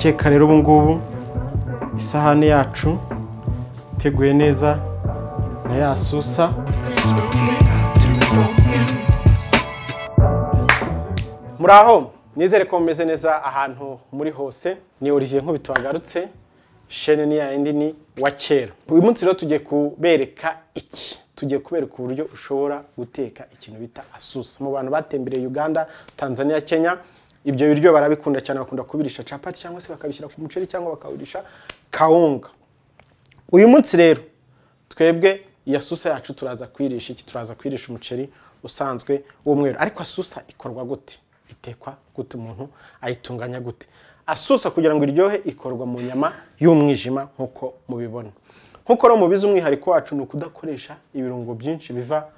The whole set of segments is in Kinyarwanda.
keka rero ubu ngubu isahani yacu iteguye neza na ya susa muraho nizere ko mumeze neza ahantu muri hose ni Olivier nk'ubu tuhagarutse shene ni yayindi ni wa kera uyu munsi rero tugiye kubereka iki tugiye kubereka uburyo ushobora guteka ikintu bita asusa mu bantu batembereye uganda tanzania kenya ibyo biryo barabikunda cyane bakunda kubirisha capati cyangwa se bakabishyira ku muceri cyangwa bakawurisha kawunga uyu munsi rero twebwe iya susa yacu turaza kwirisha iki turaza kwirisha umuceri usanzwe w'umweru ariko asusa ikorwa gute itekwa gute umuntu ayitunganya gute asusa kugira ngo iryohe ikorwa mu nyama y'umwijima nk'uko mubibona nk'uko rero mubizi umwihariko wacu ni ukudakoresha ibirungo byinshi biva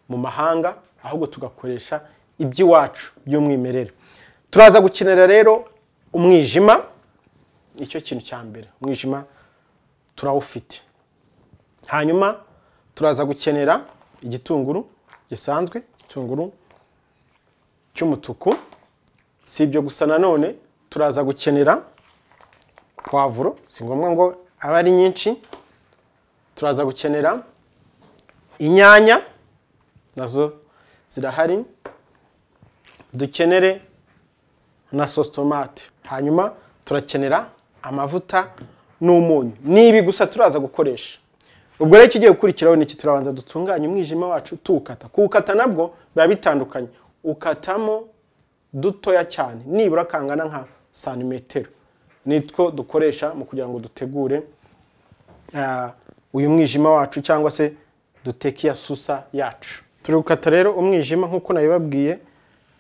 mu mahanga ahubwo tugakoresha iby'iwacu by'umwimerere turaza gukenera rero umwijima nicyo kintu cya mbere umwijima turawufite hanyuma turaza gukenera igitunguru gisanzwe igitunguru cy'umutuku si ibyo gusa nanone turaza gukenera pavuro si ngombwa ngo abe ari nyinshi turaza gukenera inyanya nazo zirahari dukenere na sositomate hanyuma turakenera amavuta n'umunyu ni ibi gusa turaza gukoresha ubwo rero ikigiye gukurikiraho ni iki turabanza dutunganya umwijima wacu tuwukata kuwukata nabwo biba bitandukanye ukatamo dutoya cyane nibura kangana nka santimetero nitwo dukoresha mu kugira ngo dutegure uyu mwijima wacu cyangwa se duteke iya susa yacu turi gukata rero umwijima nk'uko nabibabwiye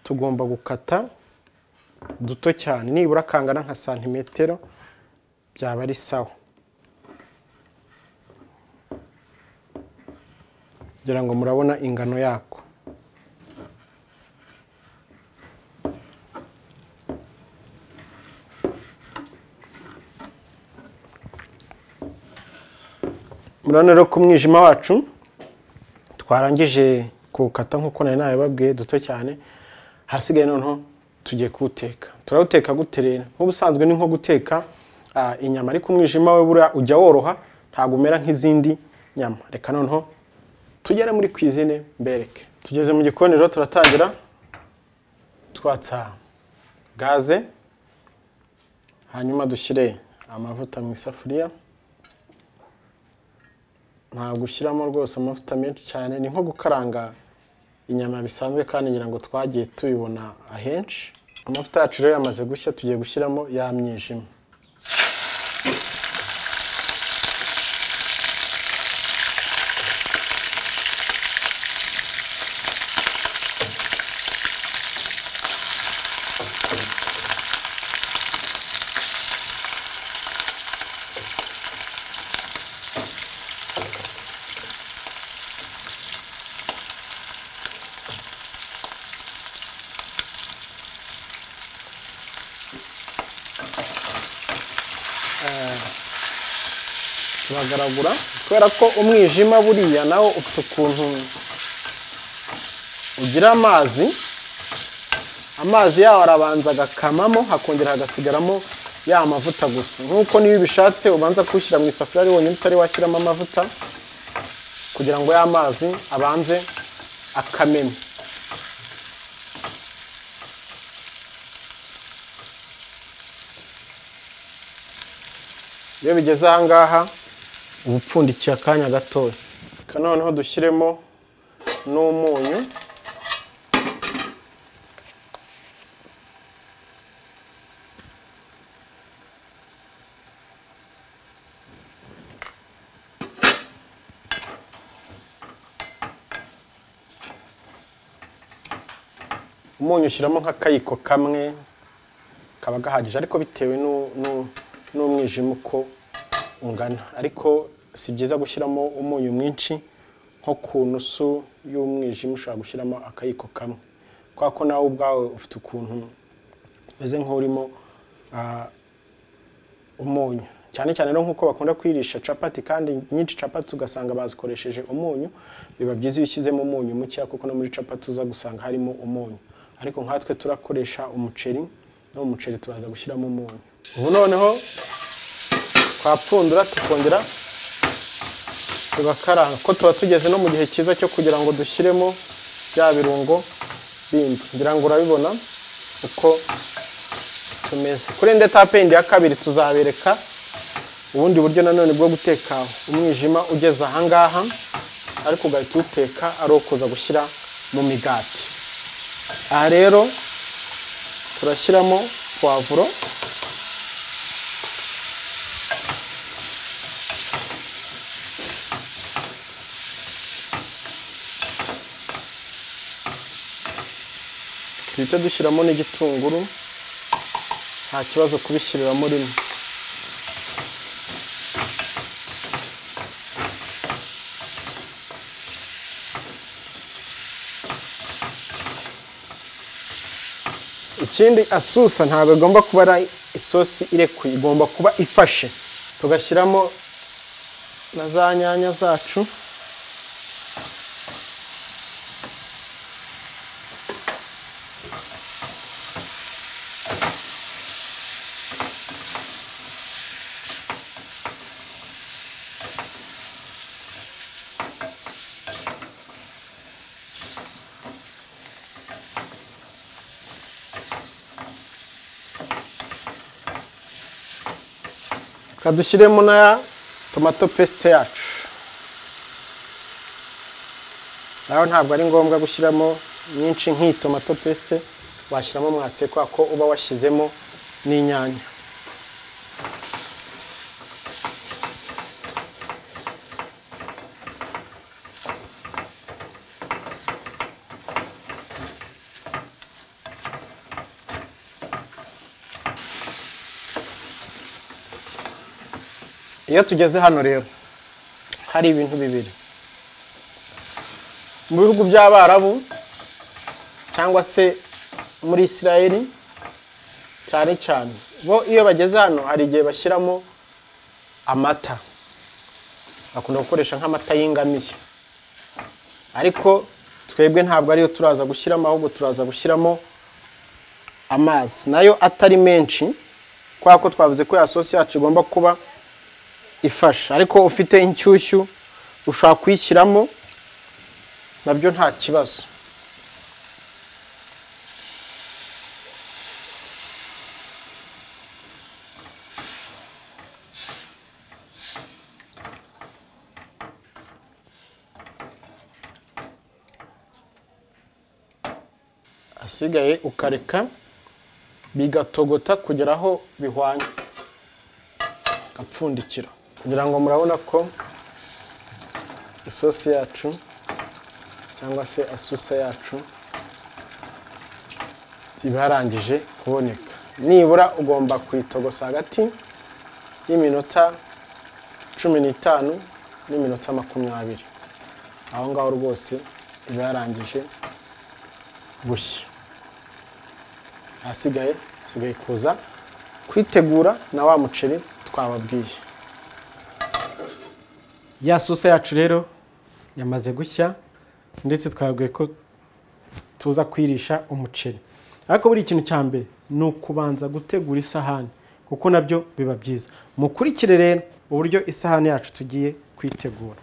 tugomba gukata duto cyane nibura kangana nka santimetero byaba ari sawa kugira ngo murabona ingano yako murabona rero ko umwijima wacu twarangije kuwukata nk'uko nari nabibabwiye duto cyane hasigaye noneho tugiye kuwuteka turawuteka gute rero nk'ubusanzwe ni nko guteka inyama ariko umwijima we buriya ujya woroha ntabwo umera nk'izindi nyama reka noneho tugere muri kwizine mbereke tugeze mu gikoni rero turatangira twatsa gaze hanyuma dushyire amavuta mu isafuriya ntabwo ushyiramo rwose amavuta menshi cyane ni nko gukaranga inyama bisanzwe kandi ngira ngo twagiye tubibona ahenshi amavuta yacu rero yamaze gushya tugiye gushyiramo ya myijima turagaragura kubera ko umwijima buriya nawo ufite ukuntu ugira amazi amazi yawo arabanza agakamamo hakongera hagasigaramo ya mavuta gusa nk'uko niyo ubishatse ubanza kuwushyira mu isafuriya ari wonyine utari washyiramo amavuta kugira ngo ya mazi abanze akameme iyo bigeze ahangaha uba upfundikiye akanya gatoya reka noneho dushyiremo n'umunyu umunyu ushyiramo nk'akayiko kamwe kaba gahagije ariko bitewe n'umwijima uko ungana ariko si byiza gushyiramo umunyu mwinshi nko ku nusu y'umwijima ushobora gushyiramo akayiko kamwe kubera ko nawe ubwawe ufite ukuntu umeze nk'urimo umunyu cyane cyane rero nk'uko bakunda kwirisha capati kandi nyinshi capati ugasanga bazikoresheje umunyu biba byiza iyo ushyizemo umunyu mukeya kuko no muri capati uza gusanga harimo umunyu ariko nkatwe turakoresha umuceri no mu muceri turaza gushyiramo umunyu ubu noneho twapfundura tukongera tugakaranga ko tuba tugeze no mu gihe cyiza cyo kugira ngo dushyiremo bya birungo bindi ngira ngo urabibona uko tumeze kuri indi etape yindi ya kabiri tuzabereka ubundi buryo nanone bwo guteka umwijima ugeze ahangaha ariko ugahita uwuteka ari uwo kuza gushyira mu migati aha rero turashyiramo puwavuro duhita dushyiramo n'igitunguru nta kibazo kubishyiriramo rimwe ikindi asusa ntabwo igomba kuba ari isosi irekuye igomba kuba ifashe tugashyiramo na za nyanya zacu reka dushyiremo na tomato pesite yacu nawe ntabwo ari ngombwa gushyiramo nyinshi nk'iyi tomato pesite washyiramo mwatse kubera ko uba washyizemo n'inyanya iyo tugeze hano rero hari ibintu bibiri mu bihugu by'abarabu cyangwa se muri isirayeli cyane cyane bo iyo bageze hano hari igihe bashyiramo amata bakunda gukoresha nk'amata y'ingamiye ariko twebwe ntabwo ariyo turaza gushyiramo ahubwo turaza gushyiramo amazi nayo atari menshi kubera ko twavuze ko ya sosi yacu igomba kuba ifasha ariko ufite inshyushyu ushobora kuyishyiramo nabyo nta kibazo asigaye ukareka bigatogota kugera aho bihwanye apfundikira kugira ngo murabona ko isosi yacu cyangwa se asusa yacu ibarangije kuboneka nibura ugomba kuyitogosa hagati y'iminota cumi n'itanu n'iminota makumyabiri aho ngaho rwose iba yarangije gushya ahasigaye hasigaye kuza kwitegura na wa muceri twababwiye ya sosa yacu rero yamaze gushya ndetse twabwiye ko tuza kwirisha umuceri ariko buri kintu cya mbere ni ukubanza gutegura isahani kuko nabyo biba byiza mukurikire rero uburyo isahani yacu tugiye kuyitegura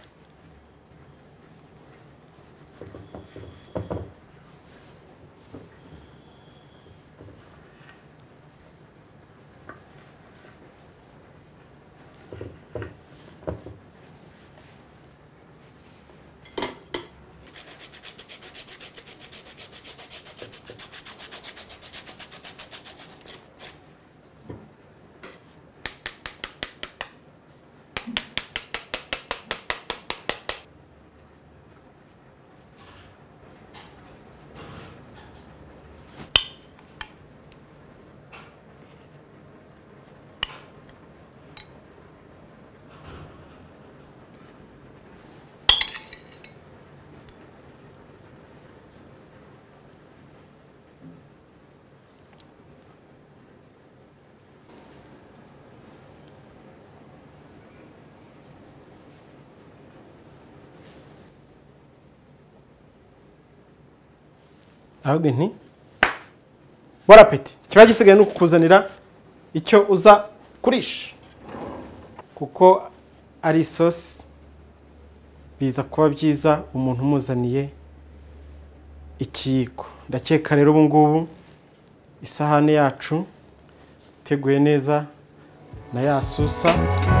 ahubwo nti bora peti kiba gisigaye ni ukukuzanira icyo uza kurisha kuko ari isosi biza kuba byiza umuntu umuzaniye ikiyiko ndakeka rero ubu ngubu isahani yacu iteguye neza na ya susa